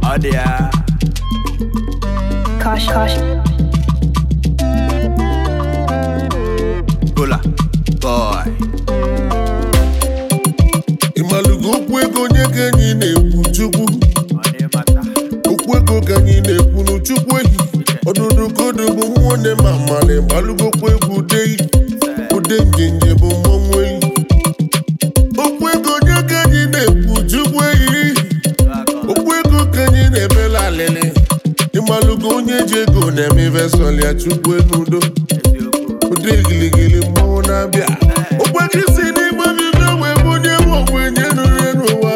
Ọ dị ya. Caution, caution. Kola. Boy. ịmalụgo okwu ego onye ka anyị na-ekwu chukwu Ọ dị mata. okwu ego ka anyị na-ekwu n'chukwu ehi ọdụdụ kodo bụ mmụọ na-eme amala ịmalụgo okwu egwu udeyi ude njenje bụ mmọnwụ eyi okwu ego onye ka anyị na-ekwu chukwu ehi okwu ego ka anyị na-emela alịlị ịmalụgo onye ji ego na-eme vesọl ya chukwu n'udo ụdị giligili mmọnwụ na-abịa okwu ego si n'ime bibe wee bunye m ogbenye nụrụ n'ụwa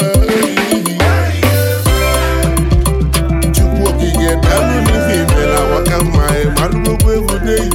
chukwu okike daalụ n'ife imela waka mma ịmalụgokwu egwu n'eyi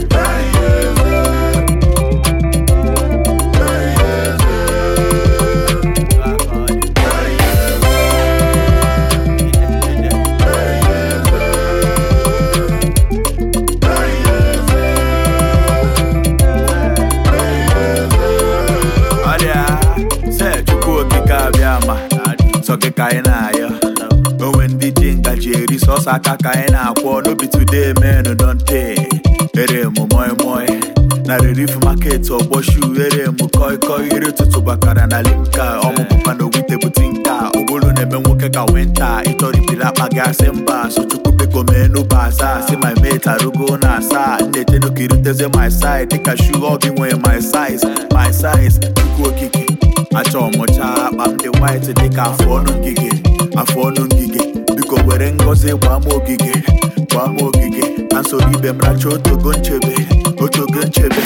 Ọ dị ya. Se Chukwu okike abịa ma. Sọ gị ka anyị na-ayọ. Onwe ndị ji ngaji eri sọsọ aka ka anyị na-akwọ n'obi today men don tey. Ere mụ moi moi. Na relief market ọgbọ shu ere mụ koi koi ire ụtụtụ gbakara na limka ọmụpụpa na owite bute nka ogolo na-eme nwoke ka winta ịtọripịrị akpa gị asị mba so chukwu biko mee n'ụba asaa si my mate arụgo na asaa nna-etenu ka iruteze my side dịka shu ọ gị nwee my size my size chukwu okike achọ mụcha akpa m dị white dịka afọ ọnụ ngige afọ ọnụ ngige biko were ngọzi gbaa m ogige gbaa m ogige ka nsoro ibe m racha otogo nchebe otogo nchebe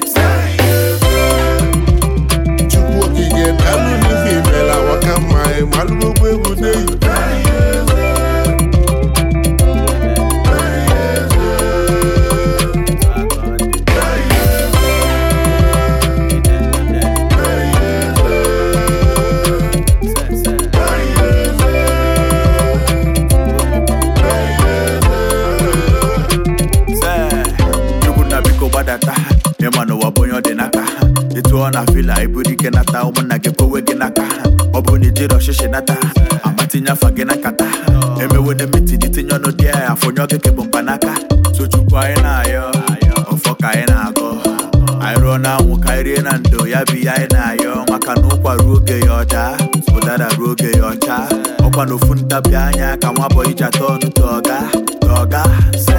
chukwu okike daalụ n'ife imela waka mma ịmalụgokwu egwu n'eyi chukwu na biko gbadata ịma n'ụwa bụ onye ọ dị n'aka etu ọ na-afila iburu ike nata ụmụnna gị kwewe gị n'aka ọ bụ na ijiri ọchịchị nata amatinye afa gị na nkata emewene mitidi tinye ọnụ dị ya afọnyọ gị kebụ mkpanaka so chukwu anyị na-ayọ ọfọ ka anyị na-agọ anyị rụọ na anwụ ka anyị rie na ndo ya bụ ihe anyị na-ayọ maka na ụkwa ruo oge ya ọda ụdara ruo oge ya ọcha ọkwa na ofu ntabi anya ka nwa bọyị ji atọ ọnụ tọga tọga se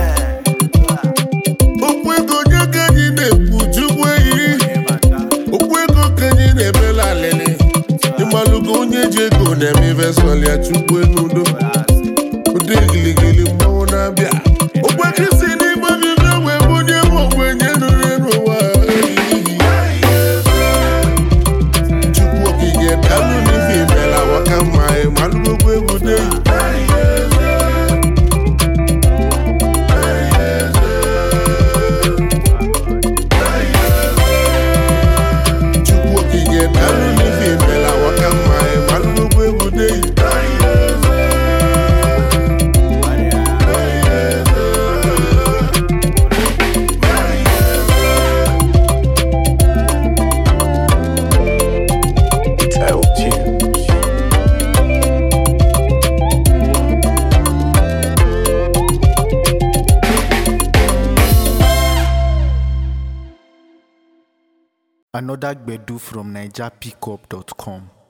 okwu ego onye ka anyị na-ekwu chukwu ehi okwu ego ka anyị na-emela alịlị ịmalụgo onye ji ego na-eme vesọl ya chukwu n'udo ụdị giligili mmọnwụ na-abịa okwu ego si n'ime bibe wee bunye m ogbenye nụrụ n'ụwa chukwu okike daalụ n'ife imela waka mma ịmalụgokwu egwu n'eyi chukwu okike daalụ n'ife imela waka mma ịmalụgokwu egwu n'eyi Another Gbedu from NigerPickup.com.